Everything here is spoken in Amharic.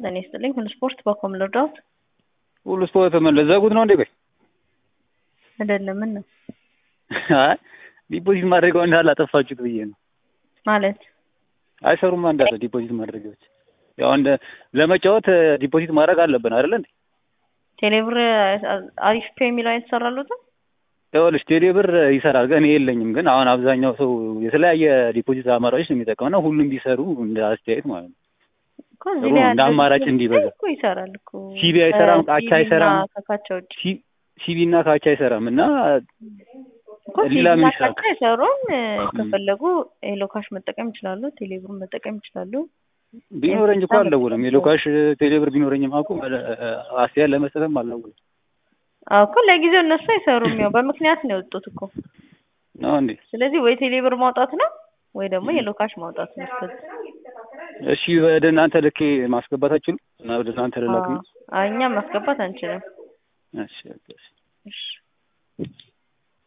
ጤና ይስጥልኝ። ሁሉ ስፖርት በኮም ልርዳዎት? ሁሉ ስፖርት ምን ልዘጉት ነው እንዴ? ቆይ አይደለም። ምን ነው አይ ዲፖዚት ማድረጊያው እንዳለ አጠፋችሁት ብዬ ነው። ማለት አይሰሩማ እንዳለ ዲፖዚት ማድረጊያዎች። ያው እንደ ለመጫወት ዲፖዚት ማድረግ አለብን አይደል እንዴ? ቴሌብር አሪፍ ፔ የሚለው አይተሰራሉትም? ይኸውልሽ ቴሌ ብር ይሰራል፣ ግን እኔ የለኝም። ግን አሁን አብዛኛው ሰው የተለያየ ዲፖዚት አማራጮች ነው የሚጠቀመው እና ሁሉም ቢሰሩ እንደ አስተያየት ማለት ነው እኮ እዚህ ላይ እንደ ያለ አማራጭ ዲፖዚት እንዲበዛ እኮ ይሰራል እኮ ሲቢ አይሰራም፣ ካቻ ከሲቢ አይሰራም። እና ከካቻ ውጭ ሲቢ እና ካቻ አይሰራም እና እኮ ሌላ ሲቢ ምን እና ይሰራል? ካቻ አይሰሩም። ከፈለጉ ሄሎ ካሽ መጠቀም ይችላሉ። ቴሌብሩን መጠቀም ይችላሉ። ቢኖረኝ እኮ ኤምፒሳ አልደውልም። መጠቀም የሎካሽ ቴሌብር ቢኖረኝም እኮ አስተያየት ለመስጠትም አልደውልም አዎ እኮ ለጊዜው እነሱ አይሰሩም። ያው በምክንያት ነው የወጡት እኮ። ነው እንዴ? ስለዚህ ወይ ቴሌብር ማውጣት ነው ወይ ደግሞ የሎካሽ ማውጣት ነው። እስከዚህ እሺ ወደ እናንተ ልኬ ማስገባት አትችሉም? እና ወደ እናንተ ልላክ ነው? አዎ፣ እኛም ማስገባት አንችልም። እሺ ኦኬ፣ እሺ